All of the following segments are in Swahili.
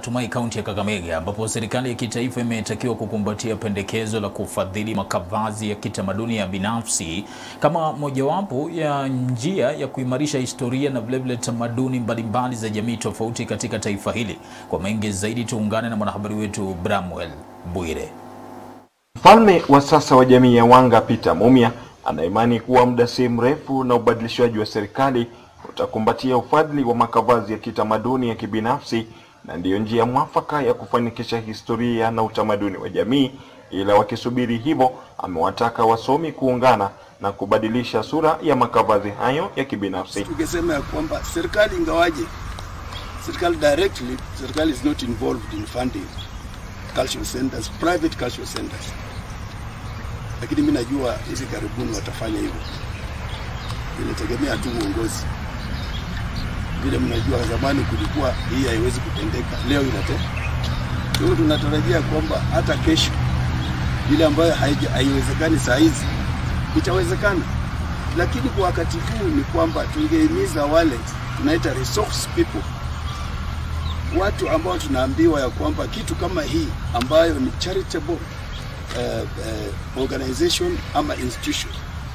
Natumai kaunti ya Kakamega ambapo serikali ya kitaifa imetakiwa kukumbatia pendekezo la kufadhili makavazi ya kitamaduni ya binafsi kama mojawapo ya njia ya kuimarisha historia na vilevile tamaduni mbalimbali za jamii tofauti katika taifa hili. Kwa mengi zaidi tuungane na mwanahabari wetu Bramwell Bwire. Mfalme wa sasa wa jamii ya Wanga Peter Mumia anaimani kuwa muda si mrefu na ubadilishwaji wa serikali utakumbatia ufadhili wa makavazi ya kitamaduni ya kibinafsi na ndiyo njia mwafaka ya kufanikisha historia na utamaduni wa jamii. Ila wakisubiri hivyo, amewataka wasomi kuungana na kubadilisha sura ya makavazi hayo ya kibinafsi. Tukisema ya kwamba serikali ingawaje serikali directly, serikali is not involved in funding cultural centers, private cultural centers, lakini mimi najua hivi karibuni watafanya hivyo. Inategemea tu uongozi. Vile mnajua, zamani kulikuwa hii haiwezi kutendeka, leo inatendeka. Kwa hiyo tunatarajia kwamba hata kesho ile ambayo haija- haiwezekani saa hizi itawezekana, lakini kwa wakati huu ni kwamba tungehimiza wale tunaita resource people, watu ambao tunaambiwa ya kwamba kitu kama hii ambayo ni charitable uh, uh, organization ama institution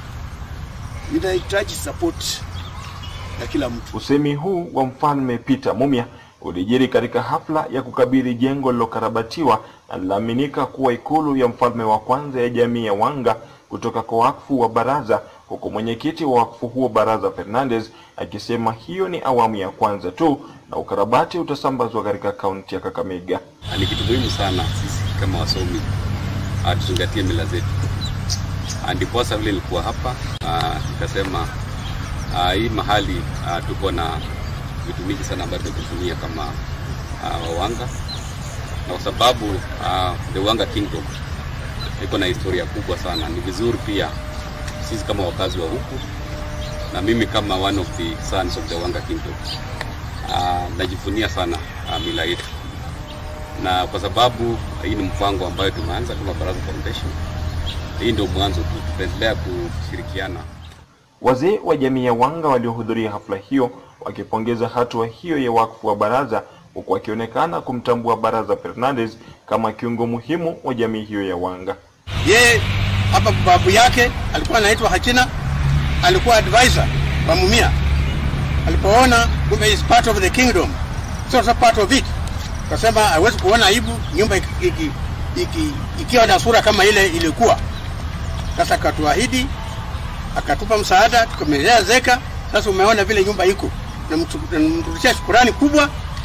inahitaji support ya kila mtu. Usemi huu wa mfalme Peter Mumia ulijiri katika hafla ya kukabidhi jengo lilokarabatiwa na linaaminika kuwa ikulu ya mfalme wa kwanza ya jamii ya Wanga kutoka kwa wakfu wa baraza, huku mwenyekiti wa wakfu huo Baraza Fernandez akisema hiyo ni awamu ya kwanza tu na ukarabati utasambazwa katika kaunti ya Kakamega. ni kitu muhimu sana sisi kama wasomi ah, tuzingatie mila zetu. Ah, Ndiposa vile nilikuwa hapa ah, nikasema ah, hii mahali ah, tuko na vitu mingi sana ambavyo tunatumia kama ah, Wawanga na kwa sababu ah, the Wanga Kingdom iko na historia kubwa sana, ni vizuri pia sisi kama wakazi wa huku na mimi kama one of the sons of the Wanga Kingdom ah, najivunia sana ah, mila yetu na kwa sababu hii ni mpango ambayo tumeanza kama Baraza Foundation, hii ndio mwanzo tu, tutaendelea kushirikiana. Wazee wa jamii ya Wanga waliohudhuria hafla hiyo wakipongeza hatua hiyo ya wakfu wa baraza, huku wakionekana kumtambua Baraza Fernandez kama kiungo muhimu wa jamii hiyo ya Wanga. yeye hapa babu yake alikuwa anaitwa Hachina, alikuwa advisor wa Mumia. Alipoona kumbe is part of the kingdom, so so part of it, kasema hawezi kuona aibu nyumba iki, iki, iki, ikiwa na sura kama ile ilikuwa. Sasa akatuahidi, akatupa msaada, tukamelea zeka. Sasa umeona vile nyumba iko, Namtu- namrudishia shukurani kubwa,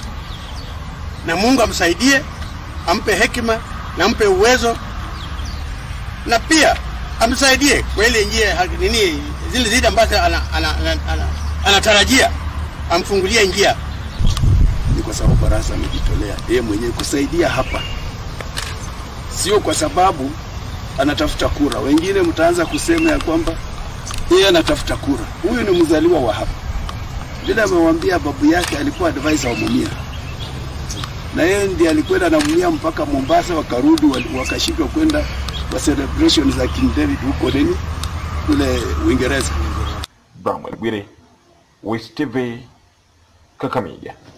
na Mungu amsaidie, ampe hekima na ampe uwezo na pia amsaidie kwa ile njia ha- nini zile zile ambazo anatarajia ana, ana, ana, ana, anatarajia, amfungulie njia. ni kwa sababu baraza amejitolea yeye mwenyewe kusaidia hapa, sio kwa sababu anatafuta kura. Wengine mtaanza kusema ya kwamba yeye anatafuta kura. Huyu ni mzaliwa wa hapa, vile amewambia babu yake alikuwa advisor wa Mumia, na yeye ndiye alikwenda na Mumia mpaka Mombasa, wakarudi wal- wakashindwa kwenda kwa celebration za King David huko nini kule Uingereza. Bramwell Bwire, West TV, Kakamega.